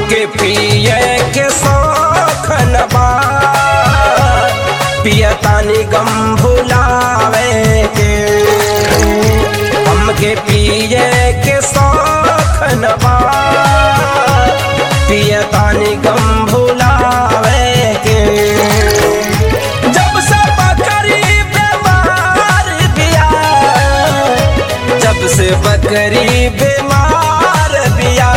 हमके पिए के शौखन बा पियतानी गम भुलावे के हमके पिए के शौखन बा पियतानी गम भुलावे के जब से बकरी बीमार बिया जब से बकरी बीमार बिया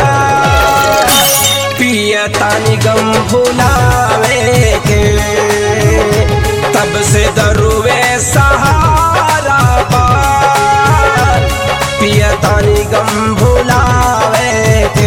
पियतानी गम भुलावे के तब से दरुवे सहारा बा पियतानी गम भुलावे के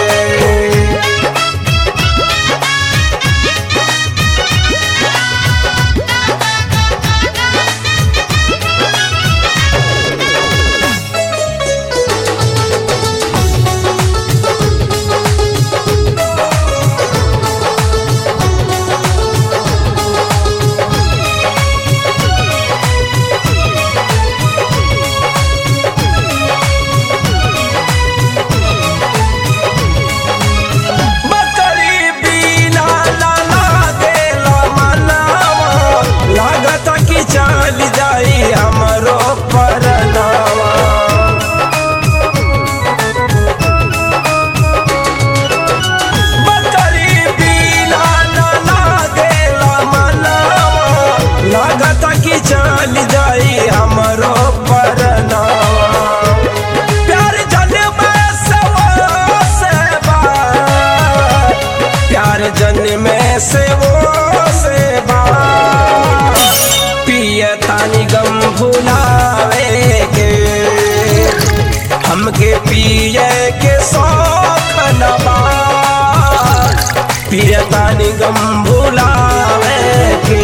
बकरी बिना ना लागेला मनावा लागत कि चल जाई हमरो परनावा बकरी बिना ना लागेला मनावा लागत कि चल जाई हमरो परनावा प्यार जन्म से वो से बा प्यार जन्म से वो से बा पियतानी गम भुलावे के हमके पिए के शौख न बा पियतानी गम भुलावे के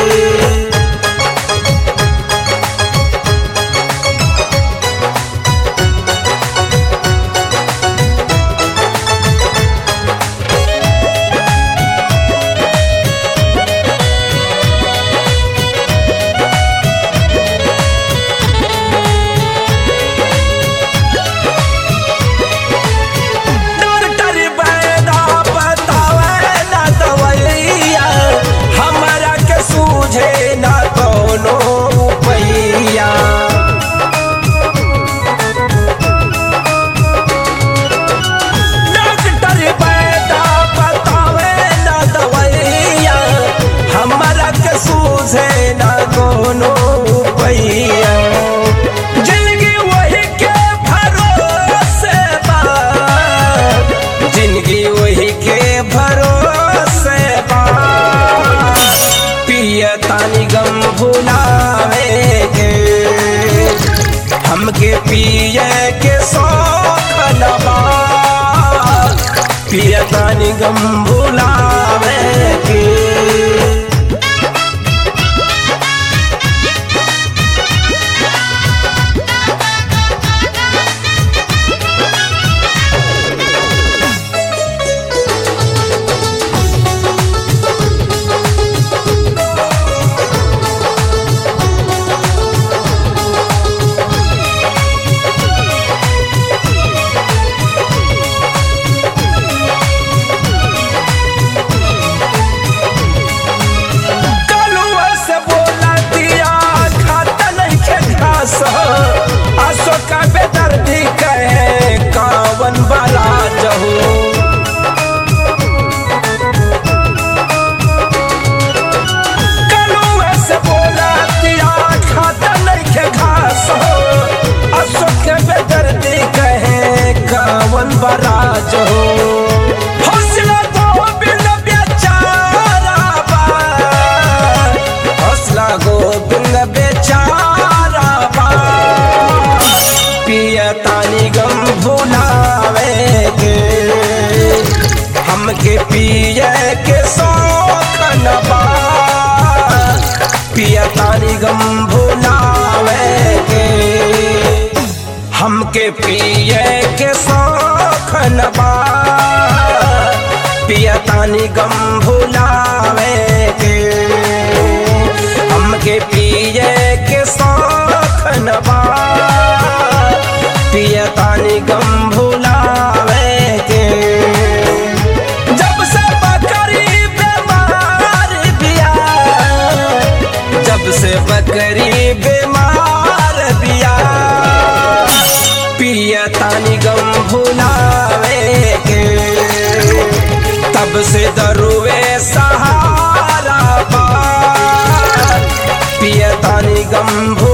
डॉक्टर बैदा बतावे ना दवैया हमरा के सूझे ना कोनो पैया डॉक्टर बैदा बतावे ना दवैया हमरा के सूझे ना कोनो पैया जिंदगी वही के भरोसे बा जिंदगी वही के भरोसे बा पियतानी गम भुलावे के हमके पिए के शौख न बा पियतानी गम भुलावे के कलुआ से बोला दिया खाता नहीं के घास अशोका बेदर्दी कहे कावन बड़ा जहू कलुआ से बोला दिया खाता नहीं के घास अशोक बेदर्दी कहे कावन बड़ा जहू हौसला तो बिन बेचारा बा हौसला गोविंद बेचारा बा पियतानी गम भुलावे के हमके पिए के शौख न बा पियतानी गम भुलावे के हमके पिए के शौख न बा पियतानी गम भुलावे के हमके पिए के शौख न बा पियतानी गम भुलावे के बकरी बीमार बिया पियतानी गम भुलावे के तब से दरुवे सहारा बा पियतानी गम